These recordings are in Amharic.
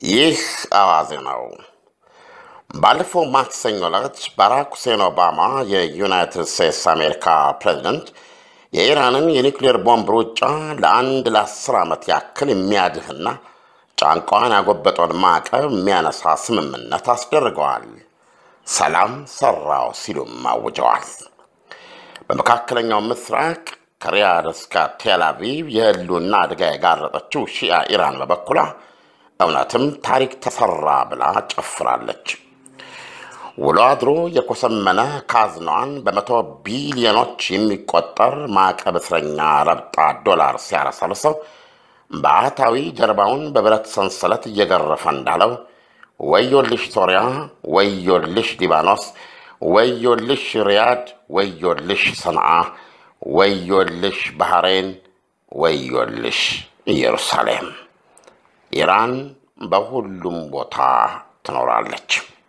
ይህ አዋዜ ነው። ባለፈው ማክሰኞ ዕለት ባራክ ሁሴን ኦባማ የዩናይትድ ስቴትስ አሜሪካ ፕሬዚደንት የኢራንን የኒውክሌር ቦምብ ሩጫ ለአንድ ለአስር ዓመት ያክል የሚያድህና ጫንቋን ያጎበጠውን ማዕቀብ የሚያነሳ ስምምነት አስደርገዋል። ሰላም ሰራው ሲሉም አውጀዋል። በመካከለኛው ምስራቅ ከሪያድ እስከ ቴል አቪቭ የህልውና አደጋ የጋረጠችው ሺያ ኢራን በበኩሏ እውነትም ታሪክ ተሰራ ብላ ጨፍራለች። ውሎ አድሮ የኮሰመነ ካዝናዋን በመቶ ቢሊዮኖች የሚቆጠር ማዕቀብ እስረኛ ረብጣ ዶላር ሲያረሰርሰው በአታዊ ጀርባውን በብረት ሰንሰለት እየገረፈ እንዳለው ወዮልሽ ሶሪያ፣ ወዮልሽ ሊባኖስ፣ ወዮልሽ ሪያድ፣ ወዮልሽ ሰንዓ፣ ወዮልሽ ባህሬን፣ ወዮልሽ ኢየሩሳሌም። ኢራን በሁሉም ቦታ ትኖራለች።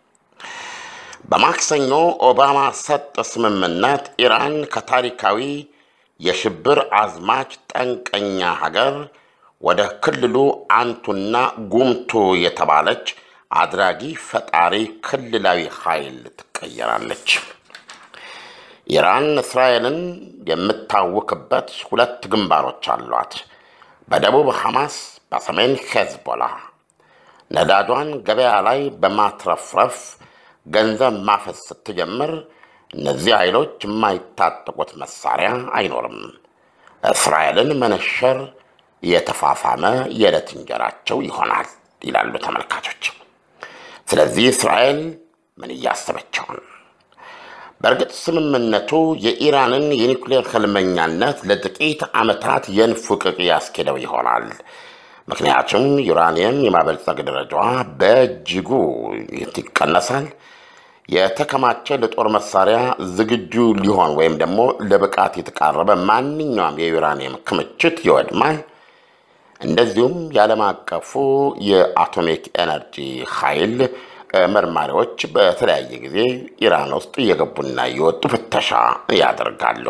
በማክሰኞ ኦባማ ሰጥ ስምምነት ኢራን ከታሪካዊ የሽብር አዝማች ጠንቀኛ ሀገር ወደ ክልሉ አንቱና ጉምቱ የተባለች አድራጊ ፈጣሪ ክልላዊ ኃይል ትቀየራለች። ኢራን እስራኤልን የምታውክበት ሁለት ግንባሮች አሏት። በደቡብ ሐማስ፣ በሰሜን ሄዝቦላ ነዳጇን ገበያ ላይ በማትረፍረፍ ገንዘብ ማፈስ ስትጀምር እነዚህ ኃይሎች የማይታጠቁት መሳሪያ አይኖርም። እስራኤልን መነሸር የተፋፋመ የዕለት እንጀራቸው ይሆናል ይላሉ ተመልካቾች። ስለዚህ እስራኤል ምን እያሰበችውን? በእርግጥ ስምምነቱ የኢራንን የኒውክሌር ህልመኛነት ለጥቂት ዓመታት የንፉቅቅ ያስኬደው ይሆናል። ምክንያቱም ዩራኒየም የማበልጸግ ደረጃዋ በእጅጉ ይቀነሳል። የተከማቸ ለጦር መሳሪያ ዝግጁ ሊሆን ወይም ደግሞ ለብቃት የተቃረበ ማንኛውም የዩራኒየም ክምችት ይወድማል። እንደዚሁም የዓለም አቀፉ የአቶሚክ ኤነርጂ ኃይል መርማሪዎች በተለያየ ጊዜ ኢራን ውስጥ እየገቡና እየወጡ ፍተሻ ያደርጋሉ።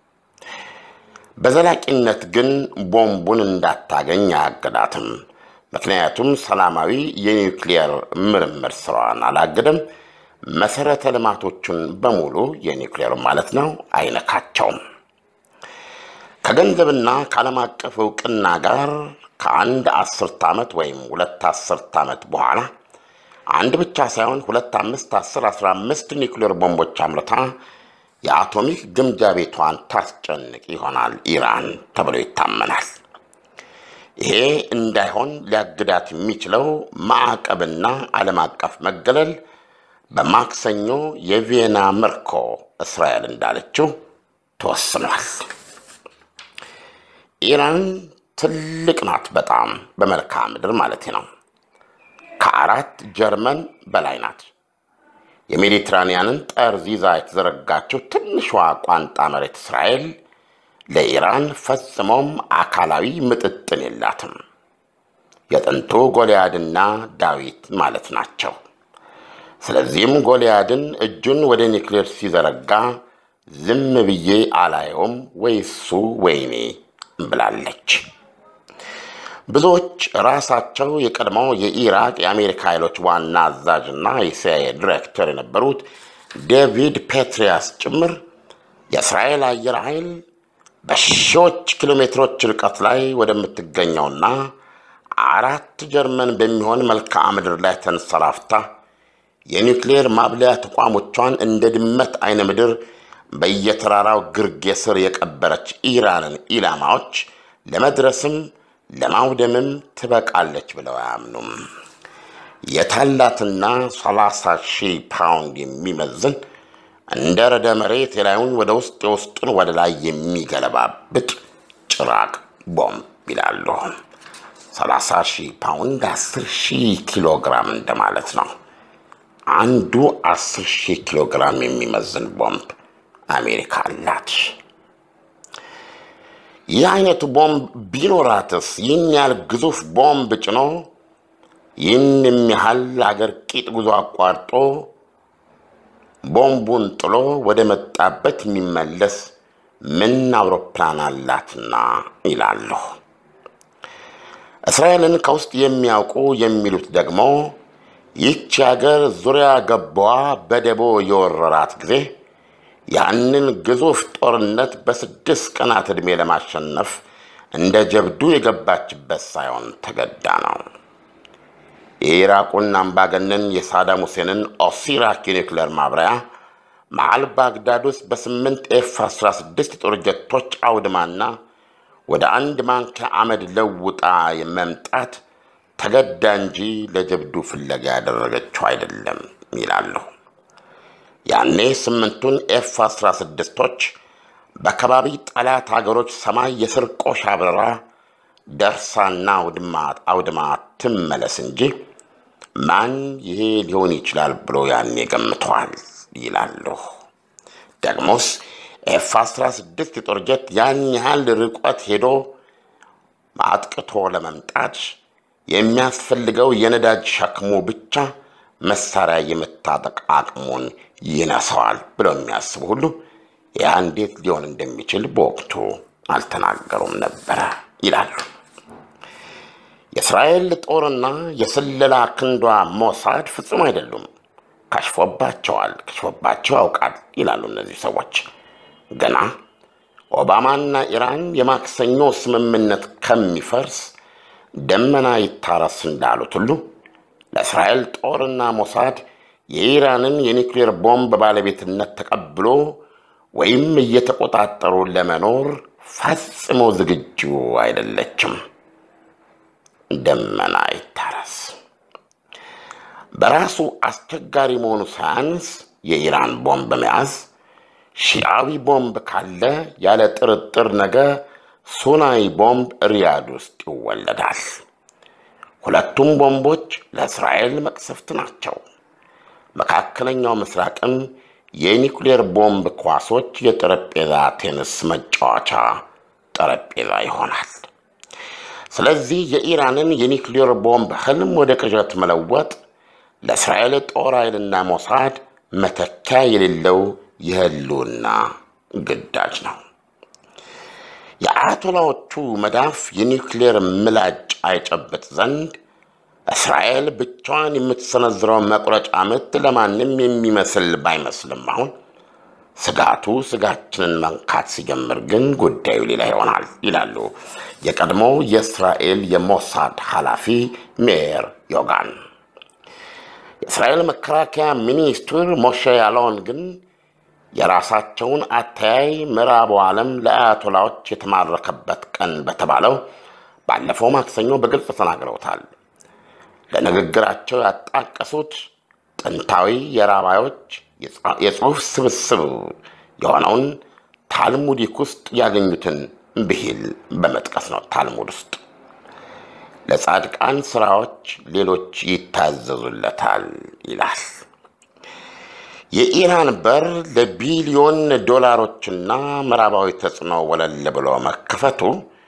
በዘላቂነት ግን ቦምቡን እንዳታገኝ አያግዳትም። ምክንያቱም ሰላማዊ የኒውክሊየር ምርምር ስራዋን አላግድም። መሰረተ ልማቶቹን በሙሉ የኒውክሌሩ ማለት ነው አይነካቸውም። ከገንዘብና ከዓለም አቀፍ እውቅና ጋር ከአንድ አስርት ዓመት ወይም ሁለት አስርት ዓመት በኋላ አንድ ብቻ ሳይሆን ሁለት አምስት አስር አስራ አምስት ኒውክሌር ቦምቦች አምርታ የአቶሚክ ግምጃ ቤቷን ታስጨንቅ ይሆናል ኢራን ተብሎ ይታመናል። ይሄ እንዳይሆን ሊያግዳት የሚችለው ማዕቀብና ዓለም አቀፍ መገለል በማክሰኞ የቪየና ምርኮ እስራኤል እንዳለችው ተወስኗል። ኢራን ትልቅ ናት፣ በጣም በመልክዓ ምድር ማለት ነው። ከአራት ጀርመን በላይ ናት። የሜዲትራኒያንን ጠርዝ ይዛ የተዘረጋችው ትንሿ ቋንጣ መሬት እስራኤል ለኢራን ፈጽሞም አካላዊ ምጥጥን የላትም። የጥንቱ ጎልያድና ዳዊት ማለት ናቸው። ስለዚህም ጎልያድን እጁን ወደ ኒውክሌር ሲዘረጋ ዝም ብዬ አላየውም ወይ እሱ ወይኔ ብላለች። ብዙዎች ራሳቸው የቀድሞው የኢራቅ የአሜሪካ ኃይሎች ዋና አዛዥና የሲአይኤ ዲሬክተር የነበሩት ዴቪድ ፔትሪያስ ጭምር የእስራኤል አየር ኃይል በሺዎች ኪሎ ሜትሮች ርቀት ላይ ወደምትገኘውና አራት ጀርመን በሚሆን መልክዓ ምድር ላይ ተንሰራፍታ የኒውክሌር ማብለያ ተቋሞቿን እንደ ድመት አይነ ምድር በየተራራው ግርጌ ስር የቀበረች ኢራንን ኢላማዎች ለመድረስም ለማውደምም ትበቃለች ብለው አያምኑም። የታላትና 30 ሺህ ፓውንድ የሚመዝን እንደ ረደ መሬት የላዩን ወደ ውስጥ የውስጡን ወደ ላይ የሚገለባብጥ ጭራቅ ቦምብ ይላሉ። 30 ሺህ ፓውንድ 10 ሺህ ኪሎ ግራም እንደማለት ነው። አንዱ 10 ሺህ ኪሎ ግራም የሚመዝን ቦምብ አሜሪካ አላት። ይህ አይነቱ ቦምብ ቢኖራትስ ይህን ያህል ግዙፍ ቦምብ ጭኖ ይህን የሚያህል አገር ቂጥ ጉዞ አቋርጦ ቦምቡን ጥሎ ወደ መጣበት የሚመለስ ምን አውሮፕላን አላትና ይላሉ። እስራኤልን ከውስጥ የሚያውቁ የሚሉት ደግሞ ይህች ሀገር ዙሪያ ገባዋ በደቦ የወረራት ጊዜ ያንን ግዙፍ ጦርነት በስድስት ቀናት ዕድሜ ለማሸነፍ እንደ ጀብዱ የገባችበት ሳይሆን ተገዳ ነው። የኢራቁን አምባገነን የሳዳም ሁሴንን ኦሲራክ የኒውክሌር ማብሪያ መሃል ባግዳድ ውስጥ በስምንት ኤፍ 16 ጦር ጀቶች አውድማና ወደ አንድ ማንኪያ አመድ ለውጣ መምጣት ተገዳ እንጂ ለጀብዱ ፍለጋ ያደረገችው አይደለም ይላሉ። ያኔ ስምንቱን ኤፍ 16ቶች በከባቢ ጠላት አገሮች ሰማይ የስርቆሽ አብረራ ደርሳና አውድማ ትመለስ እንጂ ማን ይሄ ሊሆን ይችላል ብሎ ያኔ ገምተዋል ይላሉ። ደግሞስ ኤፍ 16 የጦር ጀት ያን ያህል ርቀት ሄዶ አጥቅቶ ለመምጣት የሚያስፈልገው የነዳጅ ሸክሙ ብቻ መሳሪያ የመታጠቅ አቅሙን ይነሳዋል ብለው የሚያስቡ ሁሉ ያ እንዴት ሊሆን እንደሚችል በወቅቱ አልተናገሩም ነበረ ይላሉ። የእስራኤል ጦርና የስለላ ክንዷ ሞሳድ ፍጹም አይደሉም። ከሽፎባቸዋል፣ ከሽፎባቸው ያውቃል ይላሉ እነዚህ ሰዎች። ገና ኦባማና ኢራን የማክሰኞ ስምምነት ከሚፈርስ ደመና ይታረስ እንዳሉት ሁሉ ለእስራኤል ጦርና ሞሳድ የኢራንን የኒውክሌር ቦምብ ባለቤትነት ተቀብሎ ወይም እየተቆጣጠሩ ለመኖር ፈጽሞ ዝግጁ አይደለችም። ደመና ይታረስ። በራሱ አስቸጋሪ መሆኑ ሳያንስ የኢራን ቦምብ መያዝ ሺዓዊ ቦምብ ካለ ያለ ጥርጥር ነገ ሱናይ ቦምብ ሪያድ ውስጥ ይወለዳል። ሁለቱም ቦምቦች ለእስራኤል መቅሰፍት ናቸው። መካከለኛው ምስራቅም የኒውክሌር ቦምብ ኳሶች የጠረጴዛ ቴኒስ መጫወቻ ጠረጴዛ ይሆናል። ስለዚህ የኢራንን የኒውክሌር ቦምብ ህልም ወደ ቅዠት መለወጥ ለእስራኤል ጦር ኃይልና ሞሳድ መተኪያ የሌለው የህልውና ግዳጅ ነው። የአያቶላዎቹ መዳፍ የኒውክሌር ምላጭ አይጨብጥ ዘንድ እስራኤል ብቻዋን የምትሰነዝረው መቁረጫ ምት ለማንም የሚመስል ባይመስልም አሁን ስጋቱ ስጋችንን መንካት ሲጀምር ግን ጉዳዩ ሌላ ይሆናል ይላሉ የቀድሞው የእስራኤል የሞሳድ ኃላፊ ሜር ዮጋን። የእስራኤል መከላከያ ሚኒስትር ሞሼ ያለውን ግን የራሳቸውን አተያይ ምዕራቡ ዓለም ለአያቶላዎች የተማረከበት ቀን በተባለው ባለፈው ማክሰኞ በግልጽ ተናግረውታል። ለንግግራቸው ያጣቀሱት ጥንታዊ የራባዮች የጽሑፍ ስብስብ የሆነውን ታልሙዲክ ውስጥ ያገኙትን ብሂል በመጥቀስ ነው። ታልሙድ ውስጥ ለጻድቃን ስራዎች ሌሎች ይታዘዙለታል ይላል። የኢራን በር ለቢሊዮን ዶላሮችና ምዕራባዊ ተጽዕኖ ወለል ብሎ መከፈቱ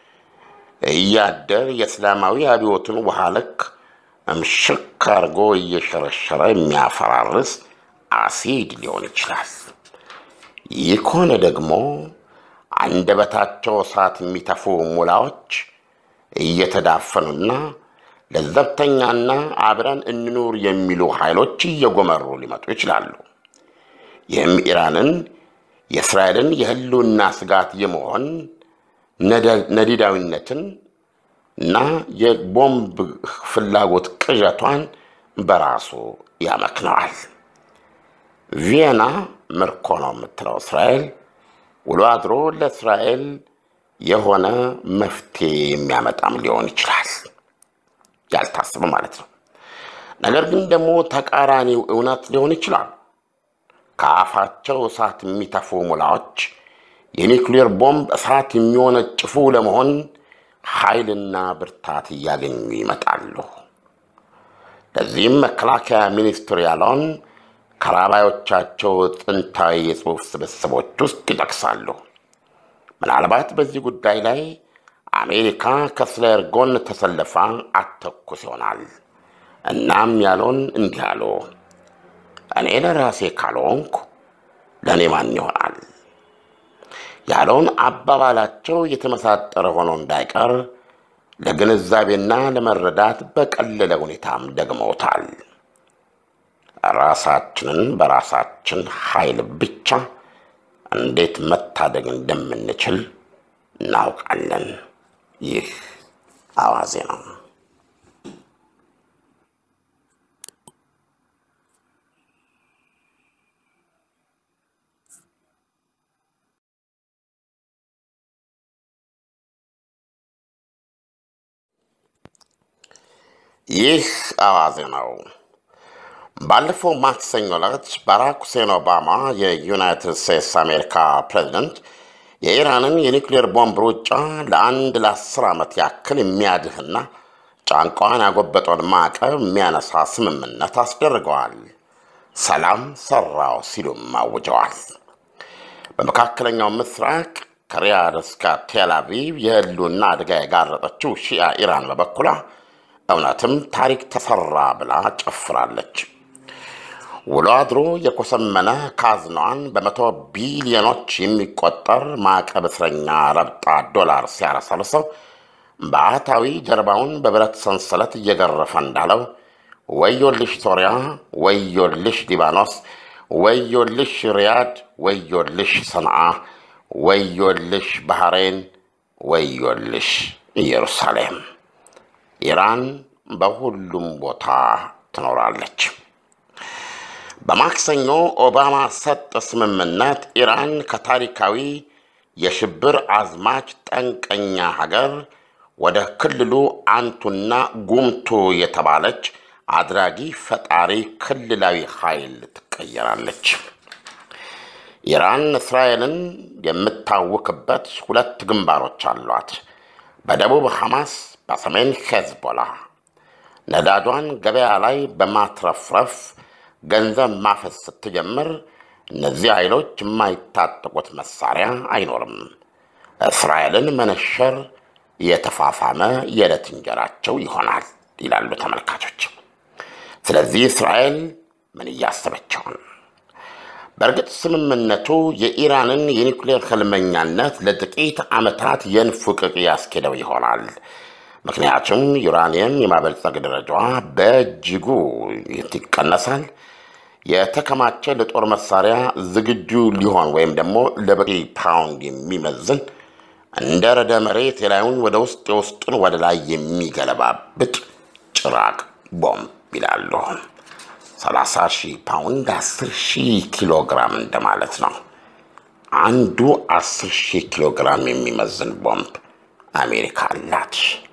እያደር የእስላማዊ አብዮትን ውሃ ልክ እምሽክ አድርጎ እየሸረሸረ የሚያፈራርስ አሲድ ሊሆን ይችላል። ይህ ከሆነ ደግሞ አንደበታቸው እሳት የሚተፉ ሙላዎች እየተዳፈኑና ለዘብተኛና አብረን እንኑር የሚሉ ኃይሎች እየጎመሩ ሊመጡ ይችላሉ። ይህም ኢራንን የእስራኤልን የህልውና ስጋት የመሆን ነዲዳዊነትን እና የቦምብ ፍላጎት ቅዠቷን በራሱ ያመክነዋል። ቪየና ምርኮ ነው የምትለው እስራኤል ውሎ አድሮ ለእስራኤል የሆነ መፍትሄ የሚያመጣም ሊሆን ይችላል። ያልታስበ ማለት ነው። ነገር ግን ደግሞ ተቃራኒው እውነት ሊሆን ይችላል። ከአፋቸው እሳት የሚተፉ ሙላዎች የኒውክሌር ቦምብ እሳት የሚወነጭፉ ለመሆን ኃይልና ብርታት እያገኙ ይመጣሉ። ለዚህም መከላከያ ሚኒስትር ያለውን ከራባዮቻቸው ጥንታዊ የጽሑፍ ስብስቦች ውስጥ ይጠቅሳሉ። ምናልባት በዚህ ጉዳይ ላይ አሜሪካ ከእስራኤል ጎን ተሰልፋ አተኩስ ይሆናል። እናም ያለውን እንዲህ አሉ፣ እኔ ለራሴ ካልሆንኩ ለእኔ ማን ይሆናል ያለውን አባባላቸው የተመሳጠረ ሆኖ እንዳይቀር ለግንዛቤና ለመረዳት በቀለለ ሁኔታም ደግመውታል። ራሳችንን በራሳችን ኃይል ብቻ እንዴት መታደግ እንደምንችል እናውቃለን። ይህ አዋዜ ነው። ይህ አዋዜ ነው። ባለፈው ማክሰኞ ዕለት ባራክ ሁሴን ኦባማ የዩናይትድ ስቴትስ አሜሪካ ፕሬዚደንት የኢራንን የኒውክሌር ቦምብ ሩጫ ለአንድ ለአስር ዓመት ያክል የሚያድህና ጫንቋን ያጎበጠውን ማዕቀብ የሚያነሳ ስምምነት አስደርገዋል። ሰላም ሰራው ሲሉም አውጀዋል። በመካከለኛው ምስራቅ ከሪያድ እስከ ቴል አቪቭ የህልውና አደጋ የጋረጠችው ሺያ ኢራን በበኩሏ እውነትም ታሪክ ተሰራ ብላ ጨፍራለች። ውሎ አድሮ የኮሰመነ ካዝኗን በመቶ ቢሊዮኖች የሚቆጠር ማዕቀብ እስረኛ ረብጣ ዶላር ሲያረሰርሰው በአታዊ ጀርባውን በብረት ሰንሰለት እየገረፈ እንዳለው ወዮልሽ ሶሪያ፣ ወዮልሽ ሊባኖስ፣ ወዮልሽ ሪያድ፣ ወዮልሽ ሰንዓ፣ ወዮልሽ ባህሬን፣ ወዮልሽ ኢየሩሳሌም። ኢራን በሁሉም ቦታ ትኖራለች። በማክሰኞ ኦባማ ሰጥ ስምምነት ኢራን ከታሪካዊ የሽብር አዝማች ጠንቀኛ ሀገር ወደ ክልሉ አንቱና ጉምቱ የተባለች አድራጊ ፈጣሪ ክልላዊ ኃይል ትቀየራለች። ኢራን እስራኤልን የምታውክበት ሁለት ግንባሮች አሏት። በደቡብ ሐማስ፣ በሰሜን ሄዝቦላ ነዳጇን ገበያ ላይ በማትረፍረፍ ገንዘብ ማፈስ ስትጀምር እነዚህ ኃይሎች የማይታጠቁት መሳሪያ አይኖርም። እስራኤልን መነሸር የተፋፋመ የዕለት እንጀራቸው ይሆናል ይላሉ ተመልካቾች። ስለዚህ እስራኤል ምን እያሰበችውን? በእርግጥ ስምምነቱ የኢራንን የኒውክሌር ህልመኛነት ለጥቂት ዓመታት የንፉቅቅ ያስኬደው ይሆናል። ምክንያቱም ዩራኒየም የማበልጸግ ደረጃዋ በእጅጉ ይቀነሳል። የተከማቸ ለጦር መሳሪያ ዝግጁ ሊሆን ወይም ደግሞ ለበቂ ፓውንድ የሚመዝን እንደ ረደ መሬት የላዩን ወደ ውስጥ የውስጡን ወደ ላይ የሚገለባብጥ ጭራቅ ቦምብ ይላሉ። 30 ሺህ ፓውንድ 10 ሺህ ኪሎ ግራም እንደማለት ነው። አንዱ 10 ሺህ ኪሎ ግራም የሚመዝን ቦምብ አሜሪካ አላት።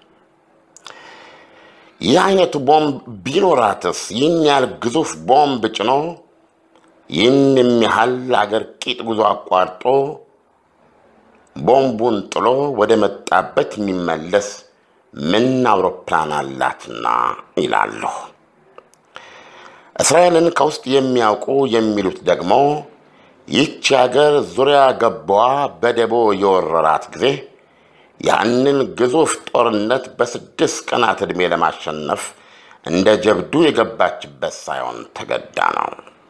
ይህ አይነቱ ቦምብ ቢኖራትስ ይህን ያህል ግዙፍ ቦምብ ጭኖ ይህን የሚያህል አገር ቂጥ ጉዞ አቋርጦ ቦምቡን ጥሎ ወደ መጣበት የሚመለስ ምን አውሮፕላን አላትና ይላሉ። እስራኤልን ከውስጥ የሚያውቁ የሚሉት ደግሞ ይህች ሀገር ዙሪያ ገባዋ በደቦ የወረራት ጊዜ ያንን ግዙፍ ጦርነት በስድስት ቀናት ዕድሜ ለማሸነፍ እንደ ጀብዱ የገባችበት ሳይሆን ተገዳ ነው።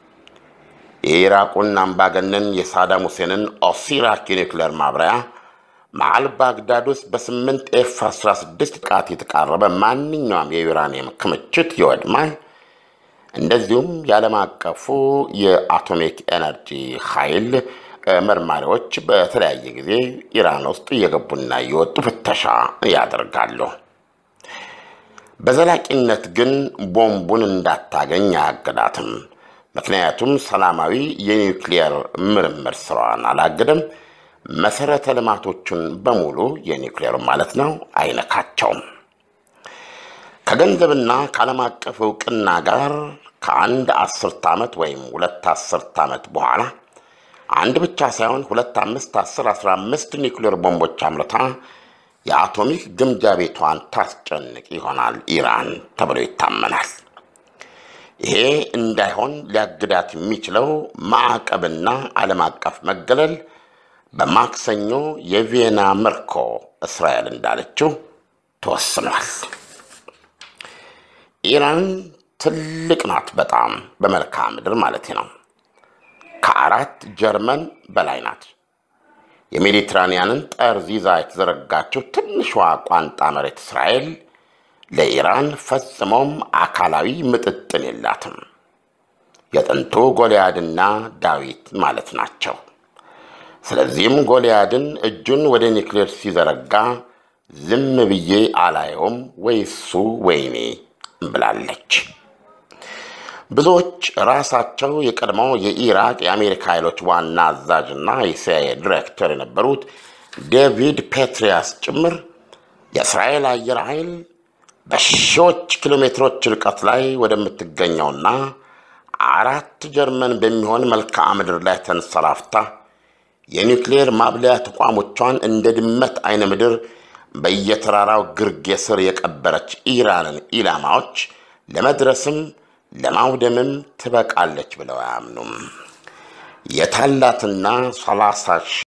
የኢራቁን አምባገነን የሳዳም ሁሴንን ኦሲራክ የኒውክሌር ማብሪያ መሃል ባግዳድ ውስጥ በስምንት ኤፍ 16 ጥቃት የተቃረበ ማንኛውም የዩራኒየም ክምችት ይወድማል። እንደዚሁም የዓለም አቀፉ የአቶሚክ ኤነርጂ ኃይል መርማሪዎች በተለያየ ጊዜ ኢራን ውስጥ እየገቡና እየወጡ ፍተሻ ያደርጋሉ። በዘላቂነት ግን ቦምቡን እንዳታገኝ አያግዳትም። ምክንያቱም ሰላማዊ የኒውክሊየር ምርምር ስራዋን አላግድም። መሰረተ ልማቶቹን በሙሉ የኒውክሊየር ማለት ነው አይነካቸውም። ከገንዘብና ከዓለም አቀፍ እውቅና ጋር ከአንድ አስርት ዓመት ወይም ሁለት አስርት ዓመት በኋላ አንድ ብቻ ሳይሆን ሁለት፣ አምስት፣ አስር፣ አስራ አምስት ኒውክሌር ቦምቦች አምርታ የአቶሚክ ግምጃ ቤቷን ታስጨንቅ ይሆናል ኢራን ተብሎ ይታመናል። ይሄ እንዳይሆን ሊያግዳት የሚችለው ማዕቀብና ዓለም አቀፍ መገለል በማክሰኞ የቪየና ምርኮ እስራኤል እንዳለችው ተወስኗል። ኢራን ትልቅ ናት፣ በጣም በመልክዓ ምድር ማለት ነው። ከአራት ጀርመን በላይ ናት። የሜዲትራኒያንን ጠርዝ ይዛ የተዘረጋችው ትንሿ ቋንጣ መሬት እስራኤል ለኢራን ፈጽሞም አካላዊ ምጥጥን የላትም። የጥንቱ ጎልያድና ዳዊት ማለት ናቸው። ስለዚህም ጎልያድን እጁን ወደ ኒውክሌር ሲዘረጋ ዝም ብዬ አላየውም ወይ እሱ ወይኔ ብላለች። ብዙዎች ራሳቸው የቀድሞው የኢራቅ የአሜሪካ ኃይሎች ዋና አዛዥና የሲአይኤ ዲሬክተር የነበሩት ዴቪድ ፔትሪያስ ጭምር የእስራኤል አየር ኃይል በሺዎች ኪሎ ሜትሮች ርቀት ላይ ወደምትገኘውና አራት ጀርመን በሚሆን መልክዓ ምድር ላይ ተንሰራፍታ የኒውክሌር ማብለያ ተቋሞቿን እንደ ድመት አይነ ምድር በየተራራው ግርጌ ስር የቀበረች ኢራንን ኢላማዎች ለመድረስም ለማውደምም ትበቃለች ብለው አያምኑም። የታላትና ሰላሳ